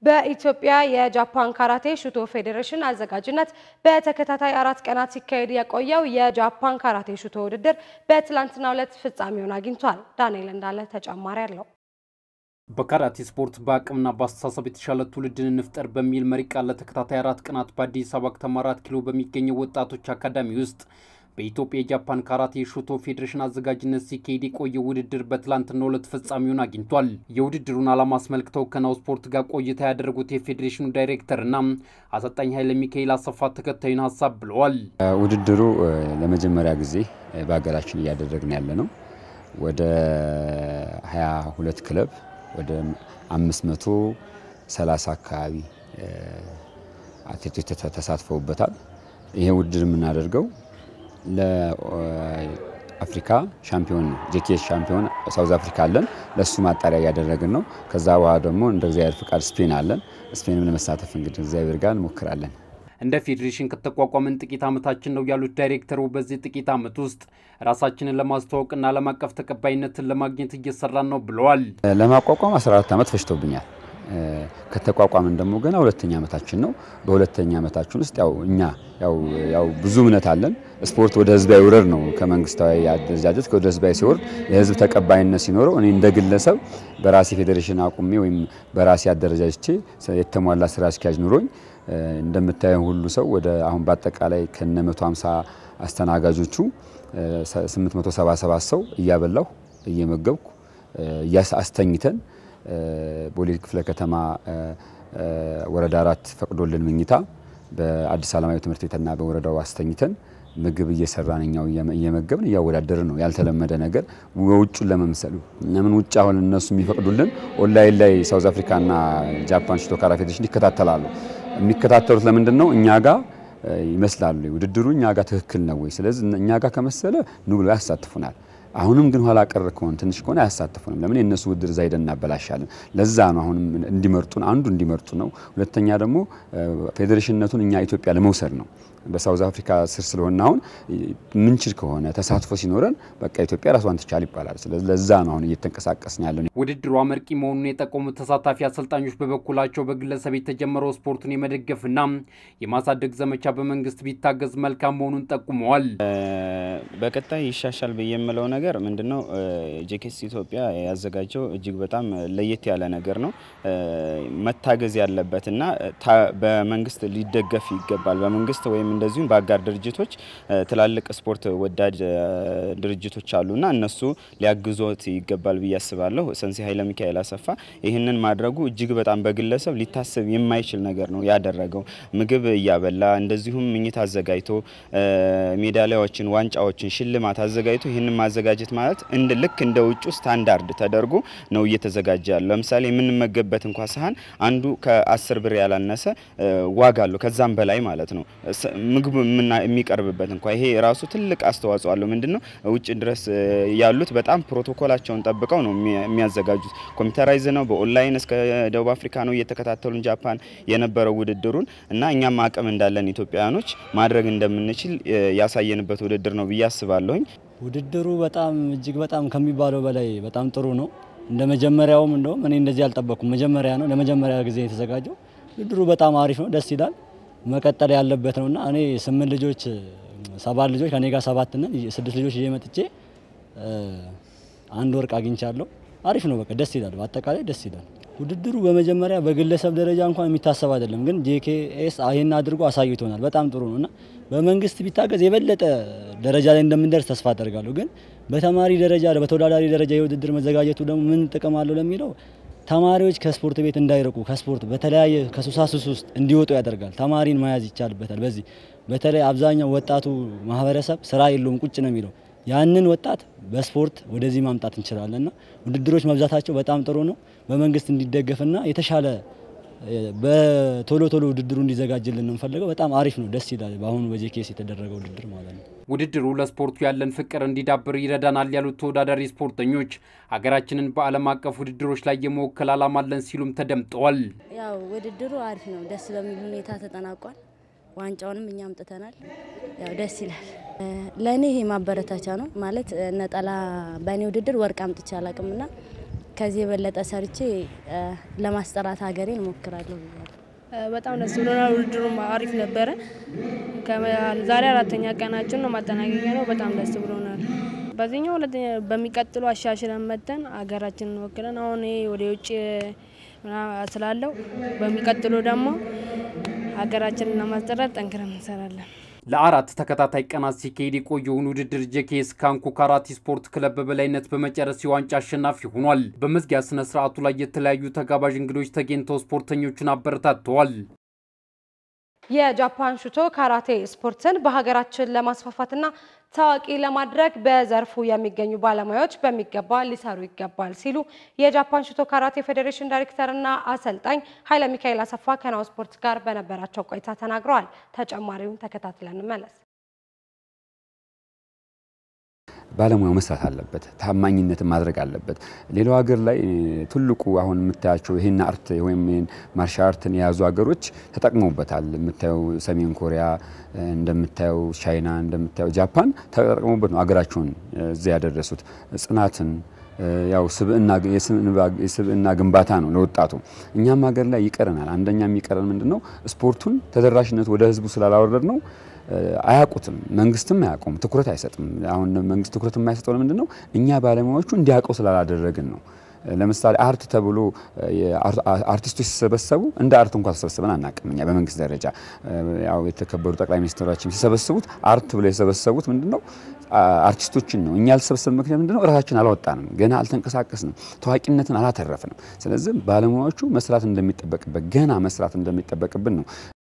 በኢትዮጵያ የጃፓን ካራቴ ሹቶ ፌዴሬሽን አዘጋጅነት በተከታታይ አራት ቀናት ሲካሄድ የቆየው የጃፓን ካራቴ ሹቶ ውድድር በትላንትናው ዕለት ፍጻሜውን አግኝቷል። ዳንኤል እንዳለ ተጨማሪ አለው። በካራቴ ስፖርት በአቅምና በአስተሳሰብ የተሻለ ትውልድን እንፍጠር በሚል መሪ ቃል ለተከታታይ አራት ቀናት በአዲስ አበባ ከተማ አራት ኪሎ በሚገኘው ወጣቶች አካዳሚ ውስጥ በኢትዮጵያ የጃፓን ካራቴ ሹቶ ፌዴሬሽን አዘጋጅነት ሲካሄድ የቆየው ውድድር በትላንትናው ዕለት ፍጻሜውን አግኝቷል። የውድድሩን ዓላማ አስመልክተው ከናሁ ስፖርት ጋር ቆይታ ያደረጉት የፌዴሬሽኑ ዳይሬክተርና አሰልጣኝ ኃይለ ሚካኤል አሰፋ ተከታዩን ሀሳብ ብለዋል። ውድድሩ ለመጀመሪያ ጊዜ በሀገራችን እያደረግን ያለ ነው። ወደ 22 ክለብ ወደ 530 አካባቢ አትሌቶች ተሳትፈውበታል። ይሄ ውድድር የምናደርገው ለአፍሪካ ሻምፒዮን ነው። ጄኬኤስ ሻምፒዮን ሳውዝ አፍሪካ አለን። ለእሱ ማጣሪያ እያደረግን ነው። ከዛ በኋላ ደግሞ እንደ እግዚአብሔር ፍቃድ ስፔን አለን። ስፔንም ለመሳተፍ እንግዲህ እግዚአብሔር ጋር እንሞክራለን። እንደ ፌዴሬሽን ከተቋቋመን ጥቂት ዓመታችን ነው ያሉት ዳይሬክተሩ በዚህ ጥቂት ዓመት ውስጥ ራሳችንን ለማስተዋወቅና ዓለም አቀፍ ተቀባይነትን ለማግኘት እየሰራን ነው ብለዋል። ለማቋቋም 14 ዓመት ፈጅቶብኛል። ከተቋቋምን ደግሞ ገና ሁለተኛ ዓመታችን ነው። በሁለተኛ ዓመታችን ውስጥ ያው እኛ ያው ብዙ እምነት አለን። ስፖርት ወደ ህዝባዊ ውረድ ነው። ከመንግስታዊ አደረጃጀት ወደ ህዝባዊ ሲወርድ የህዝብ ተቀባይነት ሲኖረው እኔ እንደ ግለሰብ በራሴ ፌዴሬሽን አቁሜ ወይም በራሴ አደረጃጅቼ የተሟላ ስራ አስኪያጅ ኑሮኝ እንደምታየው ሁሉ ሰው ወደ አሁን በአጠቃላይ ከነ 150 አስተናጋጆቹ 877 ሰው እያበላሁ እየመገብኩ አስተኝተን ቦሌ ክፍለ ከተማ ወረዳ አራት ፈቅዶልን ምኝታ በአዲስ ዓለማዊ ትምህርት ቤትና በወረዳው አስተኝተን ምግብ እየሰራን እኛው እየመገብን እያወዳደርን ነው። ያልተለመደ ነገር ውጩን ለመምሰሉ ለምን ውጭ አሁን እነሱ የሚፈቅዱልን ኦንላይን ላይ ሳውዝ አፍሪካና ጃፓን ሹቶ ካራ ፌዴሬሽን ይከታተላሉ። የሚከታተሉት ለምንድን ነው? እኛ ጋር ይመስላሉ ውድድሩ እኛ ጋር ትክክል ነው ወይ? ስለዚህ እኛ ጋር ከመሰለ ኑ ብለው ያሳትፉናል። አሁንም ግን ኋላ ቀር ከሆነ ትንሽ ከሆነ አያሳትፉንም። ለምን የእነሱ ውድድር እዛ ሄደን እናበላሻለን። ለዛ ነው አሁንም እንዲመርጡን አንዱ እንዲመርጡ ነው። ሁለተኛ ደግሞ ፌዴሬሽንነቱን እኛ ኢትዮጵያ ለመውሰድ ነው። በሳውዝ አፍሪካ ስር ስለሆነ አሁን ምንችል ከሆነ ተሳትፎ ሲኖረን በቃ ኢትዮጵያ ራሷን ትቻል ይባላል። ስለዚህ ለዛ ነው አሁን እየተንቀሳቀስን ያለን። ውድድሩ አመርቂ መሆኑን የጠቆሙት ተሳታፊ አሰልጣኞች በበኩላቸው በግለሰብ የተጀመረው ስፖርቱን የመደገፍና የማሳደግ ዘመቻ በመንግስት ቢታገዝ መልካም መሆኑን ጠቁመዋል። በቀጣይ ይሻሻል ብዬ የምለው ነገር ምንድነው? ጄኬስ ኢትዮጵያ ያዘጋጀው እጅግ በጣም ለየት ያለ ነገር ነው። መታገዝ ያለበትና በመንግስት ሊደገፍ ይገባል። በመንግስት ወይም እንደዚሁም በአጋር ድርጅቶች ትላልቅ ስፖርት ወዳድ ድርጅቶች አሉና እነሱ ሊያግዞት ይገባል ብዬ አስባለሁ። ሰንሲ ኃይለ ሚካኤል አሰፋ ይህንን ማድረጉ እጅግ በጣም በግለሰብ ሊታሰብ የማይችል ነገር ነው ያደረገው። ምግብ እያበላ እንደዚሁም ምኝት አዘጋጅቶ ሜዳሊያዎችን፣ ዋንጫዎችን፣ ሽልማት አዘጋጅቶ ይህንን ማዘጋጀት ማለት እንደ ልክ እንደ ውጩ ስታንዳርድ ተደርጎ ነው እየተዘጋጀ ያለው። ለምሳሌ የምንመገብበት እንኳ ሳህን አንዱ ከአስር ብር ያላነሰ ዋጋ አለው ከዛም በላይ ማለት ነው ምግቡ የሚቀርብበት እንኳ ይሄ ራሱ ትልቅ አስተዋጽኦ አለው። ምንድነው ውጭ ድረስ ያሉት በጣም ፕሮቶኮላቸውን ጠብቀው ነው የሚያዘጋጁት። ኮምፒውተራይዝ ነው። በኦንላይን እስከ ደቡብ አፍሪካ ነው እየተከታተሉን ጃፓን የነበረው ውድድሩን እና እኛም አቅም እንዳለን ኢትዮጵያውያኖች ማድረግ እንደምንችል ያሳየንበት ውድድር ነው ብዬ አስባለሁኝ። ውድድሩ በጣም እጅግ በጣም ከሚባለው በላይ በጣም ጥሩ ነው። እንደ መጀመሪያውም እንደውም እኔ እንደዚህ አልጠበቅኩም። መጀመሪያ ነው ለመጀመሪያ ጊዜ የተዘጋጀው ውድድሩ በጣም አሪፍ ነው፣ ደስ ይላል መቀጠል ያለበት ነውና እኔ ስምንት ልጆች ሰባት ልጆች ከኔ ጋር ሰባት ነን። ስድስት ልጆች ይዤ መጥቼ አንድ ወርቅ አግኝቻለሁ። አሪፍ ነው፣ በቃ ደስ ይላል። በአጠቃላይ ደስ ይላል። ውድድሩ በመጀመሪያ በግለሰብ ደረጃ እንኳን የሚታሰብ አይደለም፣ ግን ጄኬኤስ ይህን አድርጎ አሳይቶናል። በጣም ጥሩ ነው እና በመንግስት ቢታገዝ የበለጠ ደረጃ ላይ እንደምንደርስ ተስፋ አደርጋለሁ። ግን በተማሪ ደረጃ በተወዳዳሪ ደረጃ የውድድር መዘጋጀቱ ደግሞ ምን ጥቅም አለው ለሚለው ተማሪዎች ከስፖርት ቤት እንዳይርቁ ከስፖርት በተለያየ ከሱሳሱስ ውስጥ እንዲወጡ ያደርጋል። ተማሪን መያዝ ይቻልበታል። በዚህ በተለይ አብዛኛው ወጣቱ ማህበረሰብ ስራ የለውም ቁጭ ነው የሚለው። ያንን ወጣት በስፖርት ወደዚህ ማምጣት እንችላለንና ውድድሮች መብዛታቸው በጣም ጥሩ ነው። በመንግስት እንዲደገፍና የተሻለ በቶሎ ቶሎ ውድድሩ እንዲዘጋጅልን ነው የምፈልገው። በጣም አሪፍ ነው፣ ደስ ይላል። በአሁኑ በጄኬስ የተደረገው ውድድር ማለት ነው። ውድድሩ ለስፖርቱ ያለን ፍቅር እንዲዳብር ይረዳናል ያሉት ተወዳዳሪ ስፖርተኞች ሀገራችንን በዓለም አቀፍ ውድድሮች ላይ የመወከል ዓላማ አለን ሲሉም ተደምጠዋል። ያው ውድድሩ አሪፍ ነው፣ ደስ በሚል ሁኔታ ተጠናቋል። ዋንጫውንም እኛ አምጥተናል። ያው ደስ ይላል። ለእኔ ይሄ ማበረታቻ ነው ማለት ነጠላ በእኔ ውድድር ወርቅ አምጥቼ አላቅምና ከዚህ የበለጠ ሰርቼ ለማስጠራት ሀገሬን እሞክራለሁ ብያለሁ። በጣም ደስ ብሎናል። ውድድሩም አሪፍ ነበረ። ዛሬ አራተኛ ቀናችን ነው፣ ማጠናቀቂያ ነው። በጣም ደስ ብሎናል። በዚህኛው ሁለተኛ በሚቀጥሉ አሻሽለን መተን ሀገራችንን ወክለን አሁን ወደ ውጭ ስላለው በሚቀጥሉ ደግሞ ሀገራችንን ለማስጠራት ጠንክረን እንሰራለን። ለአራት ተከታታይ ቀናት ሲካሄድ የቆየውን ውድድር ጄኬኤስ ካንኮ ካራቲ ስፖርት ክለብ በበላይነት በመጨረስ የዋንጫ አሸናፊ ሆኗል። በመዝጊያ ስነ ስርዓቱ ላይ የተለያዩ ተጋባዥ እንግዶች ተገኝተው ስፖርተኞቹን አበረታተዋል። የጃፓን ሹቶ ካራቴ ስፖርትን በሀገራችን ለማስፋፋትና ታዋቂ ለማድረግ በዘርፉ የሚገኙ ባለሙያዎች በሚገባ ሊሰሩ ይገባል ሲሉ የጃፓን ሹቶ ካራቴ ፌዴሬሽን ዳይሬክተርና አሰልጣኝ ኃይለ ሚካኤል አሰፋ ከናሁ ስፖርት ጋር በነበራቸው ቆይታ ተናግረዋል። ተጨማሪውን ተከታትለን እንመለስ። ባለሙያው መስራት አለበት። ታማኝነትን ማድረግ አለበት። ሌላው ሀገር ላይ ትልቁ አሁን የምታያቸው ይህን አርት ወይም ማርሻል አርትን የያዙ ሀገሮች ተጠቅመውበታል። የምታየው ሰሜን ኮሪያ፣ እንደምታየው ቻይና፣ እንደምታየው ጃፓን ተጠቅመውበት ነው ሀገራቸውን እዚያ ያደረሱት። ጽናትን ያው የስብዕና ግንባታ ነው ለወጣቱ። እኛም ሀገር ላይ ይቀረናል። አንደኛ የሚቀረን ምንድን ነው? ስፖርቱን ተደራሽነት ወደ ህዝቡ ስላላወረድ ነው አያውቁትም። መንግስትም አያውቁም፣ ትኩረት አይሰጥም። አሁን መንግስት ትኩረት የማይሰጠው ምንድን ነው? እኛ ባለሙያዎቹ እንዲያውቀው ስላላደረግን ነው። ለምሳሌ አርት ተብሎ አርቲስቶች ሲሰበሰቡ እንደ አርት እንኳን ተሰበስበን አናውቅም። እኛ በመንግስት ደረጃ ያው የተከበሩ ጠቅላይ ሚኒስትራችን ሲሰበስቡት አርት ብለው የሰበሰቡት ምንድን ነው? አርቲስቶችን ነው። እኛ ያልተሰበሰብ ምክንያት ምንድን ነው? እራሳችን አላወጣንም፣ ገና አልተንቀሳቀስንም፣ ታዋቂነትን አላተረፍንም። ስለዚህ ባለሙያዎቹ መስራት እንደሚጠበቅበት ገና መስራት እንደሚጠበቅብን ነው